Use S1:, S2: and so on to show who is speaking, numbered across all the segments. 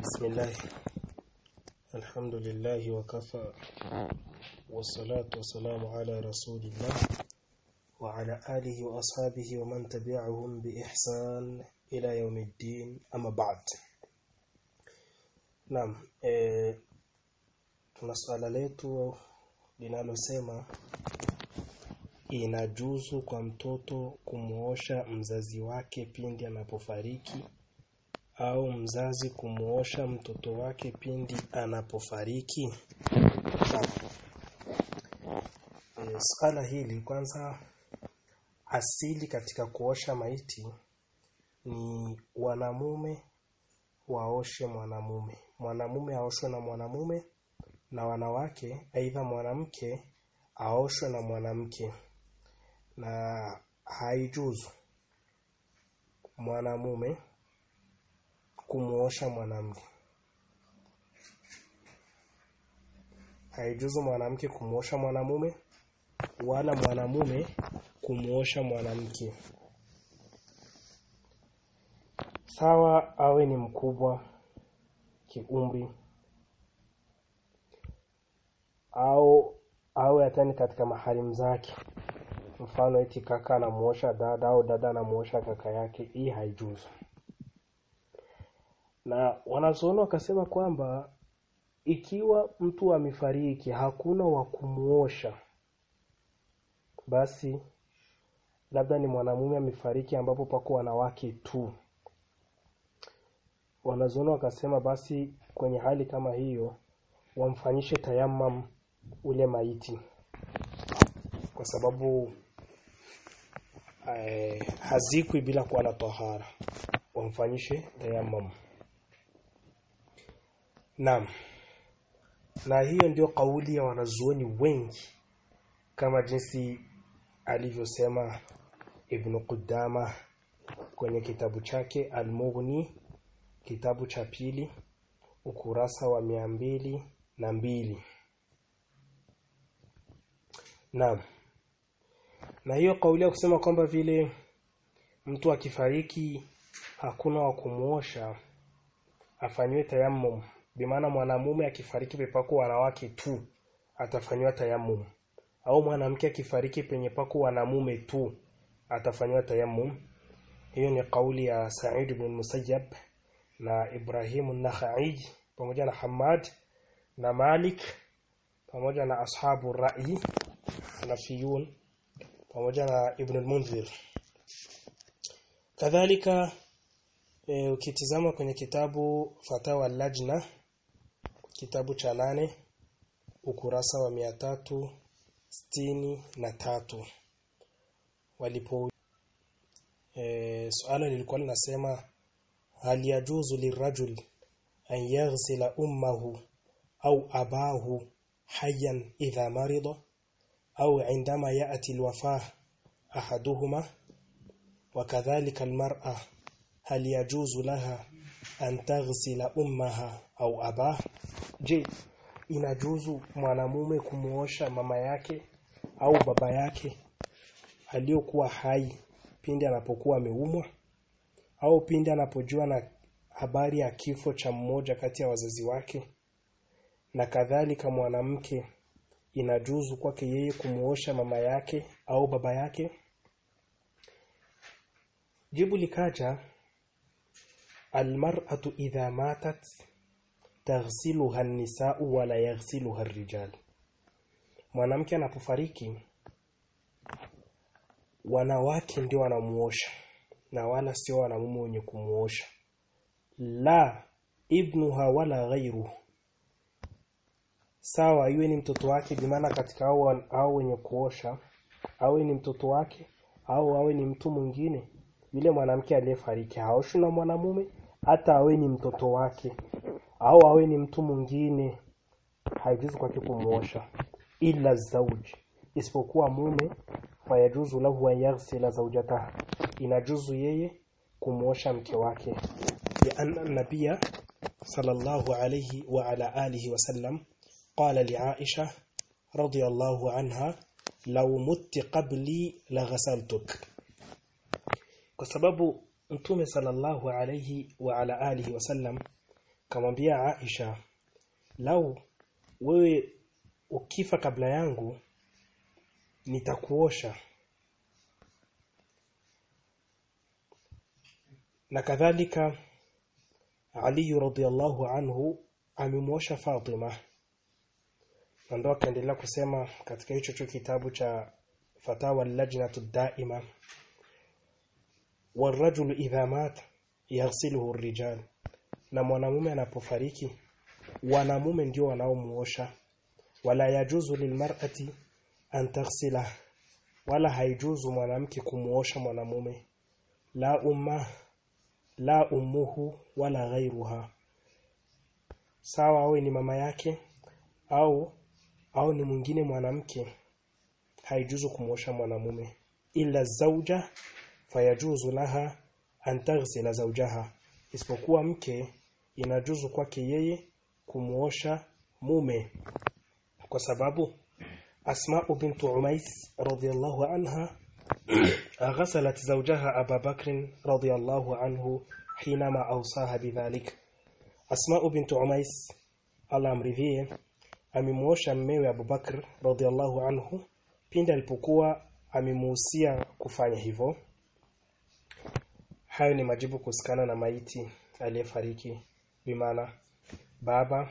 S1: بسم الله الحمد لله وكفى والصلاة والسلام على رسول الله وعلى آله وأصحابه ومن تبعهم بإحسان إلى يوم الدين أما بعد نعم eh, tuna swala letu linalosema inajuzu kwa mtoto kumuosha mzazi wake pindi anapofariki au mzazi kumuosha mtoto wake pindi anapofariki e, swala hili kwanza asili katika kuosha maiti ni wanamume waoshe mwanamume mwanamume aoshwe na mwanamume na wanawake aidha mwanamke aoshwe na mwanamke na haijuzu mwanamume kumuosha mwanamke haijuzu mwanamke kumuosha mwanamume wala mwanamume kumuosha mwanamke sawa awe ni mkubwa kiumri au awe hatani katika maharimu zake mfano eti kaka anamuosha dada au dada anamuosha kaka yake hii haijuzu na wanazuoni wakasema kwamba ikiwa mtu amefariki hakuna wa kumuosha basi labda ni mwanamume amefariki ambapo pako wanawake tu wanazuoni wakasema basi kwenye hali kama hiyo wamfanyishe tayamam ule maiti kwa sababu eh, hazikwi bila kuwa na tahara wamfanyishe tayamam Naam. Na hiyo ndio kauli ya wanazuoni wengi kama jinsi alivyosema Ibn Qudama kwenye kitabu chake Al-Mughni kitabu cha pili ukurasa wa mia mbili na mbili. Naam. Na hiyo kauli ya kusema kwamba vile mtu akifariki hakuna wa kumuosha afanywe tayammum bimaana mwanamume akifariki pepako wanawake tu atafanywa tayammum au mwanamke akifariki penye pako wanamume tu atafanywa tayammum hiyo ni kauli ya Sa'id ibn Musayyab na Ibrahim an-Nakhai pamoja na Hamad na Malik pamoja na ashabu rai nafiyun pamoja na Ibn al-Munzir kadhalika e, ukitizama kwenye kitabu Fatawa Lajna kitabu cha nane ukurasa wa mia tatu sitini na tatu walipo e, suala lilikuwa linasema hal yajuzu lirajul an yaghsila ummahu au abahu hayyan idha marida au indama ya'ti alwafah ahaduhuma وكذلك المرأة هل يجوز لها أن تغسل أمها أو أباه je inajuzu mwanamume kumuosha mama yake au baba yake aliyokuwa hai pindi anapokuwa ameumwa au pindi anapojua na habari ya kifo cha mmoja kati ya wazazi wake na kadhalika mwanamke inajuzu kwake yeye kumuosha mama yake au baba yake jibu likaja almar'atu idha matat taghsiluha an-nisa'u wa la yaghsiluha ar-rijal mwanamke anapofariki wanawake ndio wanamuosha na wala sio wanamume wenye kumuosha la ibnuha wala ghairu sawa iwe ni mtoto wake bimaana katika hao hao wenye kuosha awe ni mtoto wake au awe ni mtu mwingine yule mwanamke aliyefariki haoshwi na mwanamume hata awe ni mtoto wake au awe ni mtu mwingine haijuzu kwake kumuosha ila zauji isipokuwa mume fayajuzu lahu an yaghsila zawjataha inajuzu yeye kumuosha mke wake ya anna nabia sallallahu alayhi wa ala alihi wasallam qala li aisha radiyallahu anha law mutti qabli la ghasaltuk kwa sababu mtume sallallahu alayhi wa ala alihi wasallam kamwambia Aisha lau wewe ukifa kabla yangu nitakuosha na kadhalika Ali radhiallahu anhu amemwosha Fatima na ndo akaendelea kusema katika hicho cho kitabu cha fatawa lajnatu daima warajulu idha mat yaghsiluhu rijal na mwanamume anapofariki wanamume ndio wanaomuosha wala yajuzu lilmar'ati an taghsila wala haijuzu mwanamke kumuosha mwanamume la umma la ummuhu wala ghairuha sawa awe ni mama yake au au ni mwingine mwanamke haijuzu kumuosha mwanamume ila zauja fayajuzu laha an taghsila zawjaha isipokuwa mke inajuzu kwake yeye kumuosha mume kwa sababu Asma bint Umais radhiyallahu anha ghasalat zawjaha Abu Bakr radhiyallahu anhu hinama awsaha bidhalik Asma bint Umais Allah amridhie amemuosha mmewe Abu Bakr radhiyallahu anhu pindi alipokuwa amemuhusia kufanya hivyo hayo ni majibu kusikana na maiti aliyefariki bimaana baba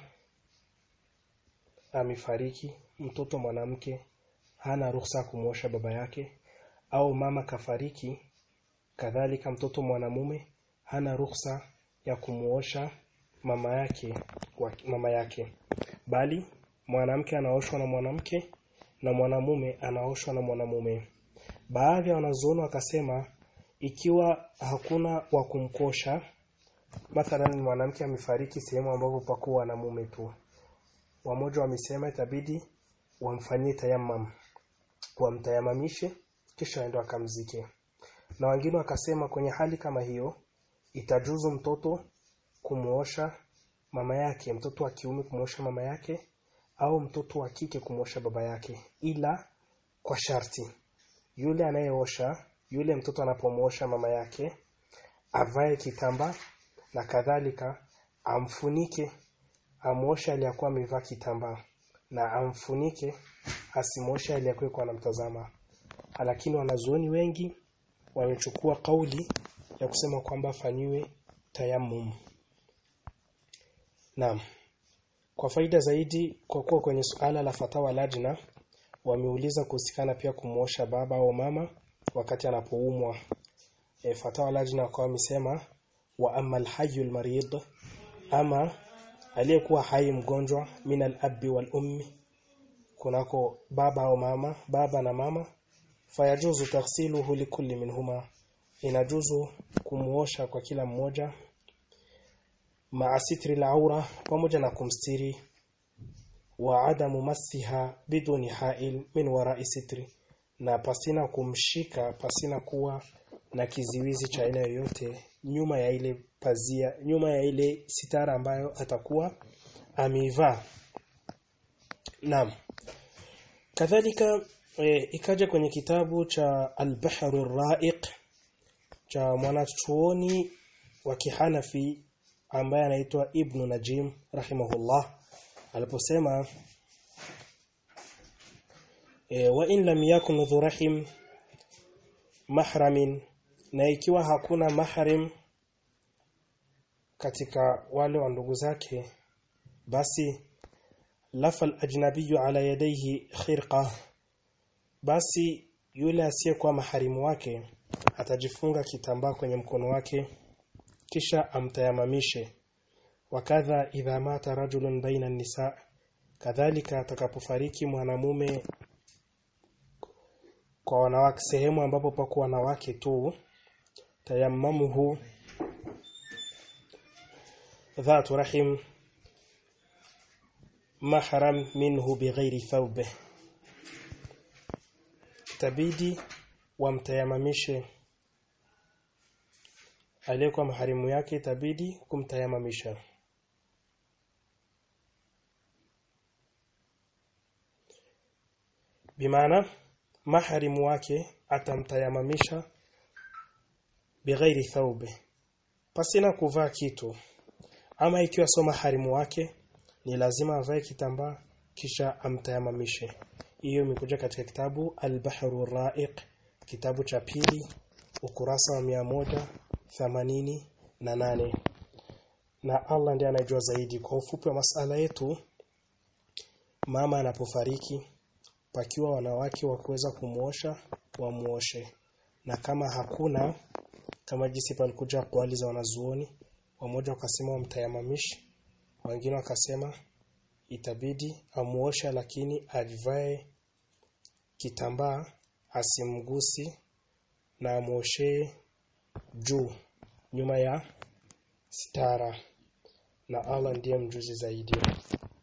S1: amefariki mtoto mwanamke hana ruhusa kumwosha baba yake au mama kafariki kadhalika mtoto mwanamume hana ruhusa ya kumuosha mama yake wa mama yake bali mwanamke anaoshwa na mwanamke na mwanamume anaoshwa na mwanamume baadhi ya wanazuoni wakasema ikiwa hakuna wa kumkosha mathalan mwanamke amefariki sehemu ambapo pakuwa na mume tu wamoja wamesema itabidi wamfanyie tayammam wamtayamamishe kisha aende akamzike na wengine wakasema kwenye hali kama hiyo itajuzu mtoto kumuosha mama yake mtoto wa kiume kumuosha mama yake au mtoto wa kike kumuosha baba yake ila kwa sharti yule anayeosha yule mtoto anapomuosha mama yake avae kitambaa na kadhalika amfunike amuoshe aliyakuwa amevaa kitambaa na amfunike asimoshe aliyakuwa anamtazama lakini wanazuoni wengi wamechukua kauli ya kusema kwamba afanyiwe tayammum Naam. Kwa faida zaidi kwa kuwa kwenye suala la fatawa lajna wameuliza kuhusikana pia kumuosha baba au mama wakati anapoumwa. E, fatawa lajna kwa wamesema wa amma alhayyul marid ama aliyekuwa hai mgonjwa min al-abi wal ummi kunako baba au mama baba na mama fayajuzu taghsiluhu likulli minhuma inajuzu kumuosha kwa kila mmoja ma'a sitri al-aura pamoja na kumstiri wa adamu masiha biduni ha'il min wara'i sitri na pasina kumshika pasina kuwa na kiziwizi cha aina yoyote nyuma ya ile pazia nyuma ya ile sitara ambayo atakuwa ameivaa Naam kadhalika e, ikaja kwenye kitabu cha Al-Bahru Ra'iq cha mwanachuoni wa Kihanafi ambaye anaitwa Ibn Najim rahimahullah aliposema e, wa in lam yakun dhu rahim mahramin na ikiwa hakuna mahram katika wale wa ndugu zake basi lafal ajnabiyyu ala yadayhi khirqa basi yule asiyekuwa maharimu wake atajifunga kitambaa kwenye mkono wake kisha amtayamamishe wakadha idha mata rajulun baina nisa kadhalika atakapofariki mwanamume kwa wanawake sehemu ambapo pako wanawake tu tayammamuhu dhatu rahim mahram minhu bighairi thawbe tabidi wamtayamamishe aliyekuwa maharimu yake itabidi kumtayamamisha bimaana maharimu wake atamtayamamisha bighairi thawbe pasina kuvaa kitu ama ikiwa soma harimu wake ni lazima avae kitambaa kisha amtayamamishe hiyo imekuja katika kitabu Al-Bahru Ra'iq kitabu cha pili ukurasa wa mia moja themanini na nane na Allah ndiye anajua zaidi kwa ufupi wa masala yetu mama anapofariki pakiwa wanawake wa kuweza kumuosha wamuoshe na kama hakuna kama jinsi palikuja kwali za wanazuoni wamoja wakasema wamtayamamishi wengine wakasema itabidi amuosha lakini ajivae kitambaa asimgusi na amuoshe juu nyuma ya stara na Allah ndiye mjuzi zaidi